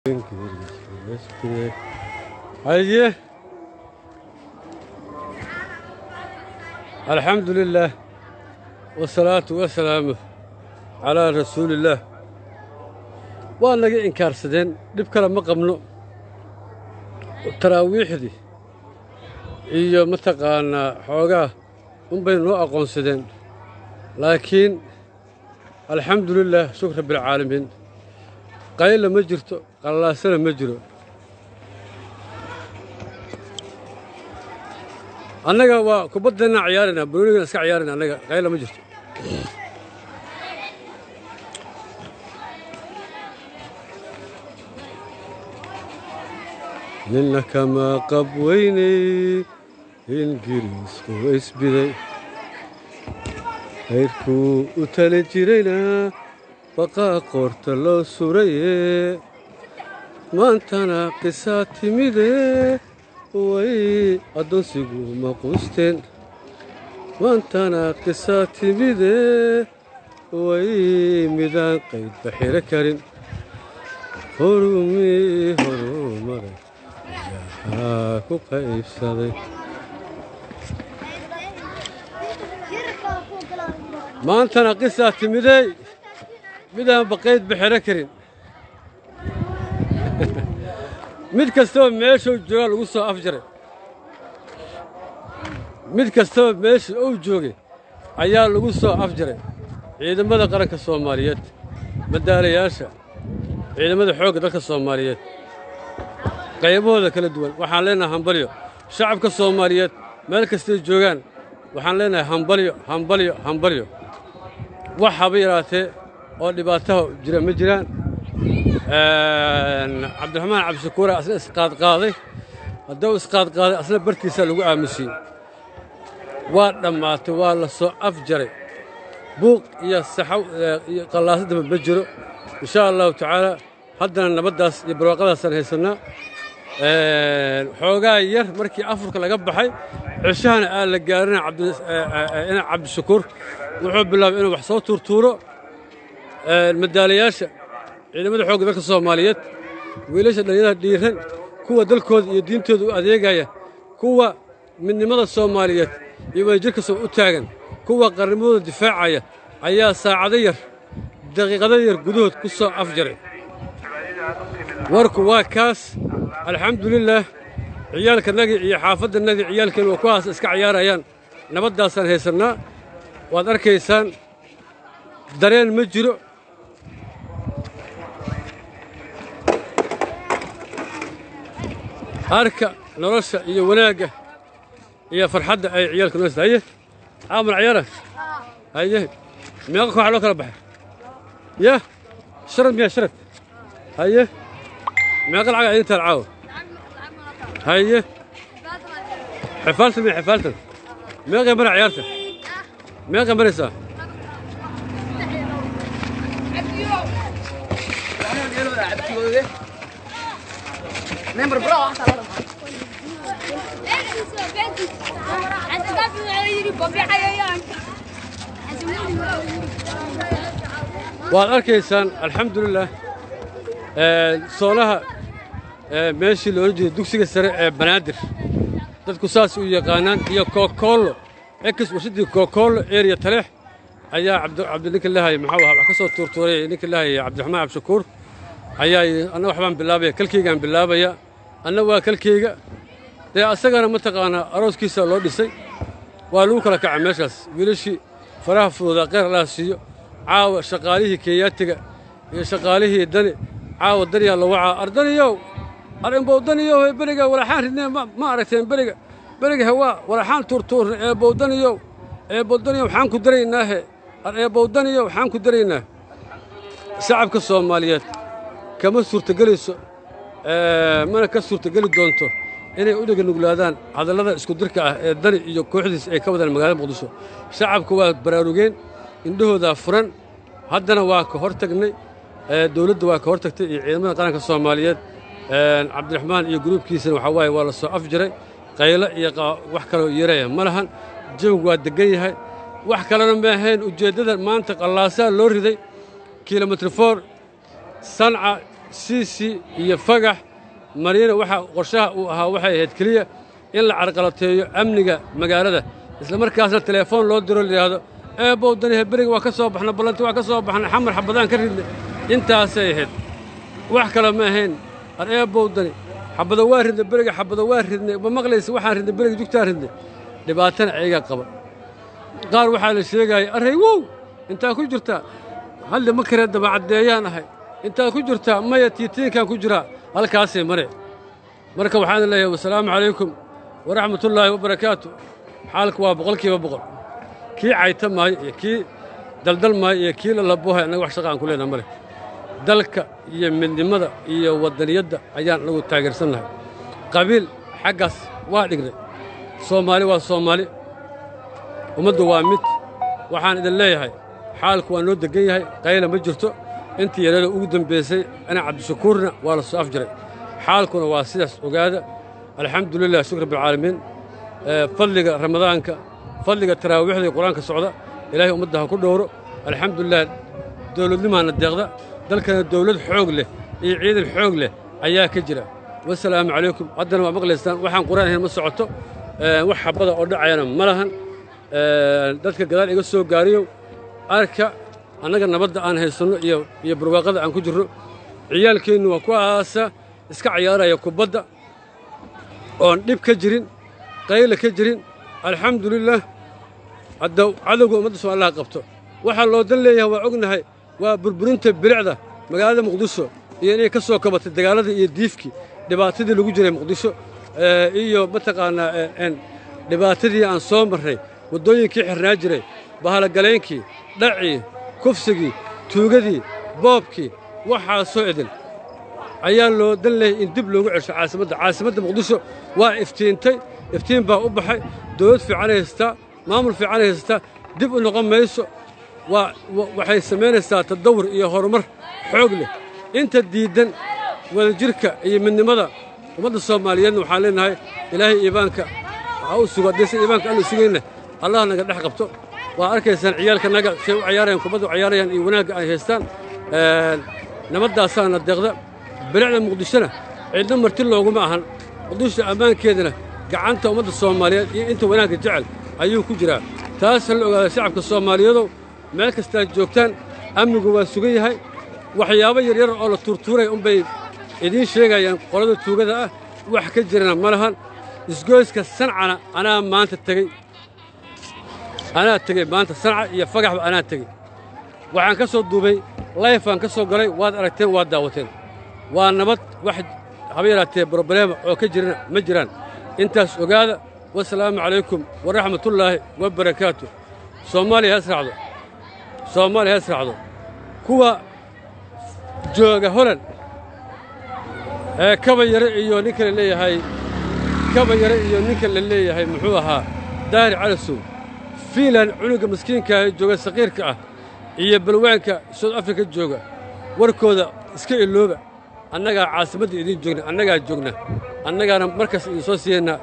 haye alxamdu lilaah wasalaatu wasalaamu calaa rasuuliillaah waa naga inkaarsadeen dhib kale ma qabno taraawiixdii iyo mataqaannaa xoogaa unbay noo aqoonsadeen laakiin alxamdu lilaah shukr rabbialcaalamiin qayla ma jirto qallaasana ma jiro annaga waa kubaddeenaan ciyaaraynaa banoonigan iska ciyaarayna annaga qayla ma jirto ninna kamaa qab weynay ingiriisku isbiday hayrkuu u tali jirayna baqaa qoorta loo suraye maantana qisaa timide way addoonsigu maquusteen maantana qisaa timide way midaan qaydba xiro karin horumii horumaray ilaahaa ku qaybsaday maantana qisaa timidey midaan baqayd baxero karin mid kastaba meeshuu joogaa lagu soo afjaray mid kastaba meesha uu joogay ayaa lagu soo afjaray ciidamada qaranka soomaaliyeed madaalayaasha ciidamada xoogga dalka soomaaliyeed qaybahooda kala duwan waxaan leenahay hambalyo shacabka soomaaliyeed meel kastay joogaan waxaan leenahay hambalyo hambalyo hambalyo wax haba yaraatee oo dhibaataha jira ma jiraan cabdiraxmaan cabdishakuure asna isqaadqaaday hadduu isqaadqaaday asna bartiisaa lagu aamusiyey waa dhammaatay waa la soo afjaray buuq iyo saxaw iyo qallaasadaba ma jiro insha allahu tacaala haddana nabaddaas iyo barwaaqadaasaan haysannaa xoogaa yar markii afurka laga baxay ceshahana aan la gaarina cabdishakuur wuxuu bilaabay inuu wax soo tuurtuuro madaalayaasha ciidamada xoogga dalka soomaaliyeed wiilasha dhallinyarada dhiiran kuwa dalkooda iyo diintooda u adeegaya kuwa midnimada soomaaliyeed iyo wadajirka soo u taagan kuwa qarnimadooda difaacaya ayaa saacado yar daqiiqado yar gudahood ku soo afjaray warku waa kaas alxamdulilaah ciyaalkanagii iyo xaafaddanagii ciyaalkeen waa kuwaas iska ciyaarayaan nabaddaasaan haysannaa waad arkaysaan dareen ma jiro harka nolosha iyo wanaagga iyo farxadda ay ciyaalka noo haye caamal ciyaara haye meeqa kooxa loo kala baxay ya sharad miyaa sharad haye meeqa lacag idin taal caawa haye xifaaltan miya xifaaltan meeqay mara ciyaarta meeqay maraysaa Member bro, waad arkaysaan alxamdulilah soonaha meeshii loola jeeday dugsiga sare ee banaadir dadku saas u yaqaanaan iyo kookoollo ex warshaddii kookoollo eriya taleex ayaa cabdininka lahaya maxuu ahaa wax ka soo tuurtuuray ninka lahaya cabdiraxmaan cabdishakuur ayaa anna waxbaan bilaabaya kalkeygaan bilaabaya anna waa kalkeyga dee asagana mataqaanaa arooskiisa loo dhisay waa lagu kala kaca meeshaas wiilashii faraha fududaa qeyr allaha siiyo caawa shaqaalihii keeyaatiga iyo shaqaalihii dani caawa daniyaa la wacaa ardaniyow arinbow daniyow ee beriga walaxaan ridnee ma aragteen beriga beriga hewaa walaxaan tuurtuurna eebow daniyow eebow daniyow waxaan ku daraynaahe eebow daniyow waxaan ku daraynaa shacabka soomaaliyeed kama suurtagelayso mana ka suurtageli doonto inay u dhega nuglaadaan hadallada iskudirka ah ee dani iyo kooxdiis ay ka wadaan magaalada muqdisho shacabku waa baraarugeen indhahoodaa furan haddana waa ka hor tagnay dowladda waa ka hor tagtay iyo ciidamada qaranka soomaaliyeed cabdiraxmaan iyo gruubkiisana waxaa waaye waa la soo afjiray qaylo iyo wax kaloo yeeraya ma lahan jawigu waa deggan yahay wax kalena ma ahayn ujeeddada maanta qallaasaa loo riday kilomitr for sanca siisi iyo fagax mariina waxaa qorshaha uu ahaa waxay ahayd keliya in la carqalateeyo amniga magaalada isla markaasna teleefoon loo diro layidhaahdo eebow danihe beriga waa ka soo baxna ballanti waa ka soo baxna xamar xabadaan ka ridna intaasay ahayd wax kale ma ahayn ar eebow dani xabado waa ridna beriga xabado waa ridnay ma maqlaysa waxaan ridnay beriga jugtaan ridnay dhibaatana ayagaa qaba qaar waxaa la sheegaya array wow intaa ku jirtaa halli ma karee dabacaddeeyaan ahay intaa ku jirtaa maya tiitiinkaan ku jiraa halkaasay mare marka waxaan leeyahay wasalaamu calaykum waraxmatullaahi wabarakaatu xaalku waa boqolkiiba boqol kii cayta maayo iyo kii daldal maayo iyo kii lalabohay annaga wax shaqa aan ku leenaha ma leh dalka iyo midnimada iyo waddaniyadda ayaan anagu taageersannahay qabiil xaggaas waa dhignay soomaali waa soomaali ummaddu waa mid waxaan idin leeyahay xaalku waa noo deggan yahay qayla ma jirto intii yareeda ugu dembaysay ana cabdishakuurna waa la soo afjiray xaalkuna waa sidaas ogaada alxamdulilah shukr rabbilcaalamiin fadliga ramadaanka fadliga taraawiixda iyo qur-aanka socda ilaahay ummadda ha ku dhowro alxamdulilah dowladnimaana deeqda dalkana dawlad xoog leh iyo ciidan xoog leh ayaa ka jira wasalaamu calaykum haddana waa maqlaysaan waxaan quraan ahayn ma socoto wax xabada oo dhacayana ma lahan dadka gadaal iga soo gaariyow arka annaga nabadda aan haysanno iyo iyo barwaaqada aan ku jirno ciyaalkeennu waa kuwaasa iska cayaaraya kubadda oon dhib ka jirin qayla ka jirin alxamdulilah hadda cadowga ummadda soomaalilaha qabto waxaa loo dan leeyahay waa ognahay waa burburinta bilicda magaalada muqdisho iyo inay ka soo kabatay dagaaladii iyo diifkii dhibaatadii lagu jiray muqdisho iyo mataqaannaa dhibaatadii aan soo marray waddooyinkii xirnaa jiray bahalagalaynkii dhacii kufsigii tuugadii boobkii waxaasoo idin ayaa loo dan leeyay in dib loogu cesho caasimadda caasimadda muqdisho waa iftiintay iftiin baa u baxay dawlad fiicanay haystaa maamul fiicanay haystaa dib u noqon mayso waa waxay samaynaysaa tadawur iyo horumar xoog leh inta diiddan wadajirka iyo midnimada ummadda soomaaliyeedna waxaan leenahay ilaahay iibaanka waxaa u sugo haddii si iibaanka aanu sugayna allah naga dhex qabto waa arkaysaan ciyaalkanaga say u cayaarayaan kubadda u cayaarayaan iyo wanaagga ay haystaan nabadaasaana deeqda bilicda muqdishona cidna marti looguma ahan muqdisho ammaankeedana gacanta ummadda soomaaliyeed iyo inta wanaagga jecel ayuu ku jiraa taasa la ogaada shacabka soomaaliyeedow meel kastaad joogtaan amnigu waa sugan yahay waxyaabo yaryar oo la tuurtuuray unbay idiin sheegayaan qolada tuugada ah wax ka jirana ma lahan isgoyska sancana anaa maanta tegey anaa tegey maanta sanca iyo fagaxba anaa tegey waxaan ka soo duubay layfaan ka soo galay waad aragteen waad daawateen waa nabad wax haba yaraatee brobleema oo ka jirana ma jiraan intaas ogaada wasalaamu calaykum waraxmatullaahi wabarakaatu soomaaliya ha israacdo soomaaliya ha israacdo kuwa jooga holan ee kaba yare iyo ninka la leeyahay kaba yare iyo ninka la leeyahay muxuu ahaa daahir calasow fiinland cunuga maskiinka ee jooga saqiirka ah iyo balwaanka soud afrika jooga warkooda iska ilooba annagaa caasimadda idiin joogna annagaa joogna annagaana markaas idin soo siiyaynaa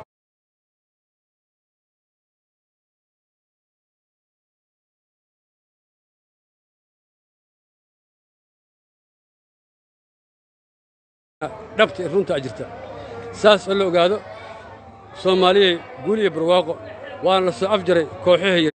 dhabta runtaa jirta saas oo la ogaado soomaaliyay guul iyo barwaaqo waana la soo afjaray kooxahaya